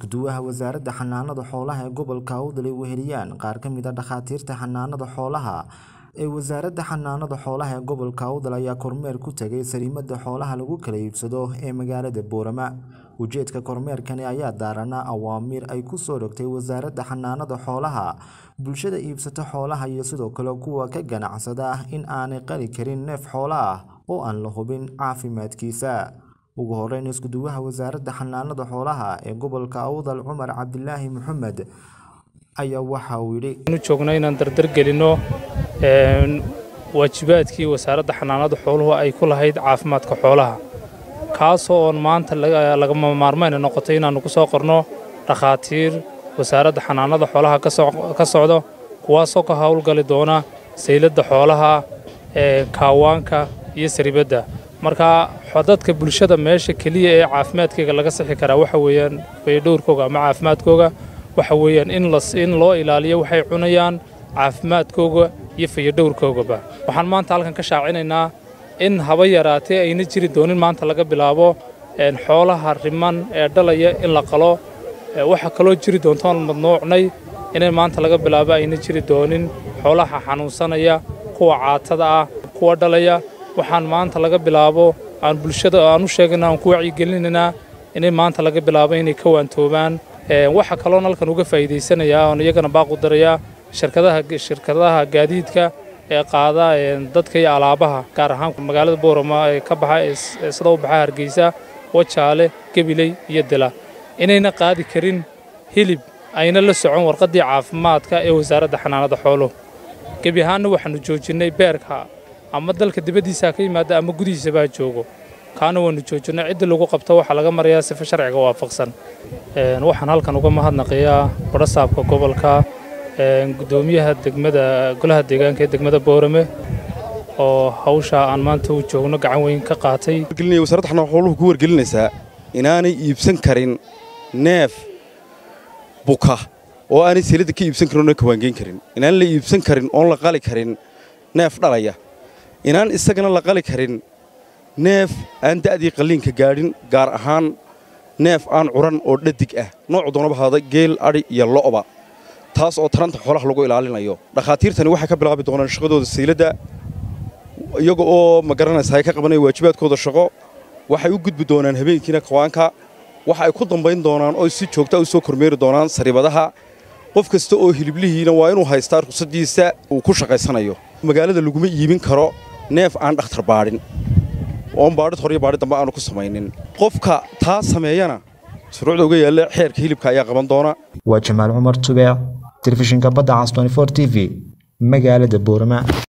isku-duwaha wasaaradda xanaanada xoolaha ee gobolka Awdal ay weheliyaan qaar ka mid ah dhakhaatiirta xanaanada xoolaha ee wasaaradda xanaanada xoolaha ee gobolka Awdal ayaa kormeer ku tagay sariimada xoolaha lagu kala iibsado ee magaalada Boorama ujeedka kormeerkani ayaa daaranaa awaamiir ay ku soo rogtay wasaaradda xanaanada xoolaha bulshada iibsata xoolaha iyo sidoo kale kuwa ka ganacsada in aanay qali karin neef xoolo ah oo aan la hubin caafimaadkiisa ugu horeyn isku-duwaha wasaaradda xanaanada xoolaha ee gobolka Awdal Cumar Cabdilaahi Maxamed ayaa waxa uu yidhi u joogno inaan dardar gelino waajibaadkii wasaaradda xanaanada xooluhu ay ku lahayd caafimaadka xoolaha kaasoo oon maanta lagama maarmayna noqotay inaannu ku soo qorno dhakhaatiir wasaaradda xanaanada xoolaha ka socdo kuwaasoo ka howlgali doona sayladda xoolaha kaawaanka iyo saribadda marka dadka bulshada meesha keliya ee caafimaadkeyga laga sixi karaa waxa weeyaan fayadhowrkooga ama caafimaadkooga waxa weeyaan in loo ilaaliyo waxay cunayaan caafimaadkooga iyo fayadhowrkoogaba waxaan maanta halkan ka shaacinaynaa in haba yaraatee ayna jiri doonin maanta laga bilaabo xoolaha riman ee dhalaya in la qalo waxaa kaloo jiri doontoon madnuucnay inay maanta laga bilaabo ayna jiri doonin xoolaha xanuunsanaya kuwa caatada ah kuwa dhalaya waxaan maanta laga bilaabo aan bulshada aan u sheegana aan ku wacyigelinaynaa inay maanta laga bilaabo inay ka waantoobaan waxa kaloon halkan uga faa'iidaysanayaa oon iyagana baaqu darayaa shirkadaha shirkadaha gaadiidka ee qaada dadka iyo alaabaha gaar ahaan magaalada boorama ee ka baxa sida u baxa hargeysa wajaale gabiley iyo dila inayna qaadi karin hilib ayna la socon warqaddii caafimaadka ee wasaaradda xanaanada xooluhu gebi ahaanna waxaannu joojinnay beerka ama dalka dibaddiisaa ka yimaada ama gudihiisabaa joogo kaana waannu joojinay cidda lagu qabto waxaa laga marayaa sifa sharciga waafaqsan waxaan halkan uga mahadnaqayaa badhasaabka gobolka gudoomiyaha degmada golaha deegaanka ee degmada boorame oo hawsha aan maanta u joogno gacan weyn ka qaatay wasaaradda xanaanada xooluhu ku wargelinaysaa inaanay iibsan karin neef buka oo aanay seeladda ka iibsan karin oona kawaangeyn karin inaan la iibsan karin oon la qali karin neef dhalaya inaan isagana la qali karin neef aan da'dii qalliinka gaadhin gaar ahaan neef aan curan oo dhadig ah noocu doonaba haada geel adhi iyo lo'ba taas oo taranta xoolaha lagu ilaalinayo dhakhaatiirtani waxay ka bilaabi doonaan shaqadooda sayladda iyaga oo ma garanaysa ay ka qabanaya waajibaadkooda shaqo waxay u gudbi doonaan habeenkiina kawaanka waxa ay ku dambayn doonaan oo si joogta u soo kormeeri doonaan saribadaha qof kasta oo hiliblihiina waa inuu haystaa ruqsadiisa uu ku shaqaysanayo magaalada laguma iibin karo neef aan dhakhtar baadhin oon baadhid hor iyo baadhid dambe aanu ku samaynin qofka taa sameeyana shuruucda uga yaalla xeerka hilibka ayaa qaban doona waa jamaal cumar tubeec telefishinka badda cas t v magaalada boorama